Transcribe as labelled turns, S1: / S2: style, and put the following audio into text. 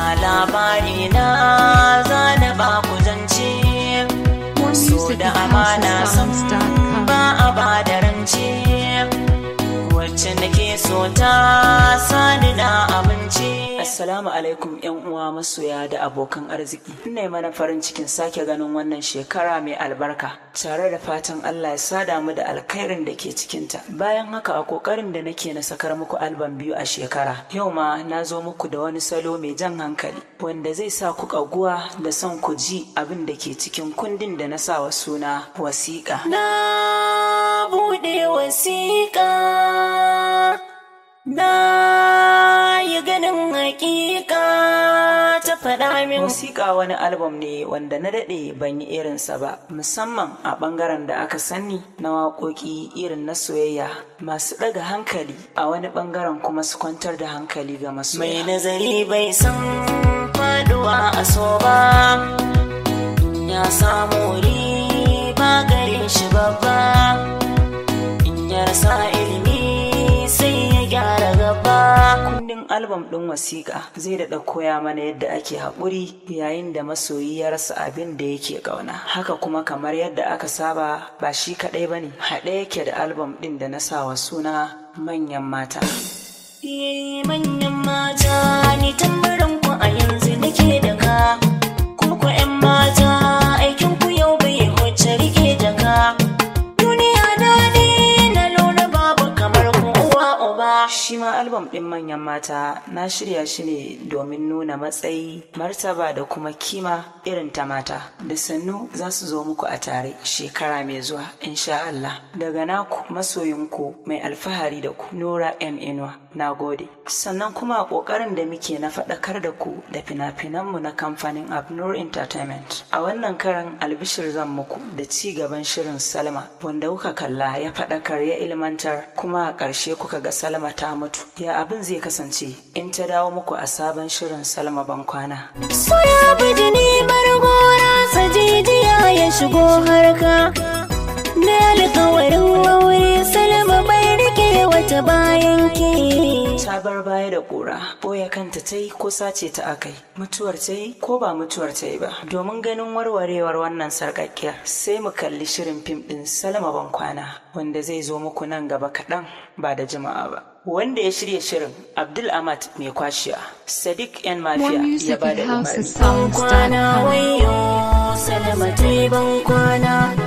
S1: labari na zana ba ku zance
S2: More
S1: so
S2: music
S1: da
S2: at
S1: amana san
S2: houseofsongs.com.
S1: ba a ba da rance wacce nake so ta sani na abinci assalamu alaikum yan uwa masoya da abokan arziki ina mana farin cikin sake ganin wannan shekara mai albarka tare da fatan allah ya sada mu da alkhairin da ke cikinta bayan haka a kokarin da nake na sakar muku alban biyu a shekara yau ma na zo muku da wani salo mai jan hankali wanda zai sa ku kaguwa da son ku ji abin da ke cikin kundin da na sa wa suna wasiƙa na buɗe wasiƙa na yi ganin hakika ta faɗa min wasiƙa wani album ne wanda na daɗe ban yi irinsa ba musamman a ɓangaren da aka sani na waƙoƙi irin na soyayya masu ɗaga hankali a wani ɓangaren kuma su kwantar da hankali ga masoya mai nazari bai san faduwa a so ba in ya samu riba gare shi babba in ya rasa ilimi sai ya gyara gaba kundin albam ɗin wasiƙa zai daɗa koya mana yadda ake haƙuri yayin da masoyi ya rasa abin da yake ƙauna haka kuma kamar yadda aka saba ba shi kaɗai ba ne haɗe yake da albam ɗin da na sa wa suna manyan mata Eh, manyan mata ni tambarin ku a yanzu nake da ka ku ku 'yan mata aikin ku yau bai huce rike da ka duniya daɗi na lura babu kamar ku uwa uba shi ma albam ɗin manyan mata na shirya shi ne domin nuna matsayi martaba da kuma kima irin ta mata da sannu za su zo muku a tare shekara mai zuwa insha Allah daga naku masoyinku mai alfahari da ku Nura M Inuwa na gode sannan kuma a ƙoƙarin da muke na faɗakar da ku da fina-finanmu na kamfanin Abnur Entertainment a wannan karan albishir zan muku da ci gaban shirin Salma wanda kuka kalla ya faɗakar ya ilmantar kuma a ƙarshe kuka ga Salma ta mutu ya abin zai kasance in ta dawo muku a sabon shirin Salma Bankwana
S3: Soya bijini margora sajijiya ya shigo harka Na alkawarin aure salama bai rike wata bayan ke
S1: ta bar baya da ƙura ɓoye kanta ta yi ko sace ta akai mutuwar ta yi ko ba mutuwar ta yi ba domin ganin warwarewar wannan sarƙaƙƙiyar sai mu kalli shirin fim ɗin salma bankwana wanda zai zo muku nan gaba kaɗan ba da jima'a ba wanda ya shirya shirin abdul ahmad mai kwashiya sadiq yan
S2: More
S1: mafiya ya
S2: music
S1: ba
S2: at
S1: da umarni
S3: Ban kwana
S2: houseofsongs.com.
S3: wayo salama ta yi ban kwana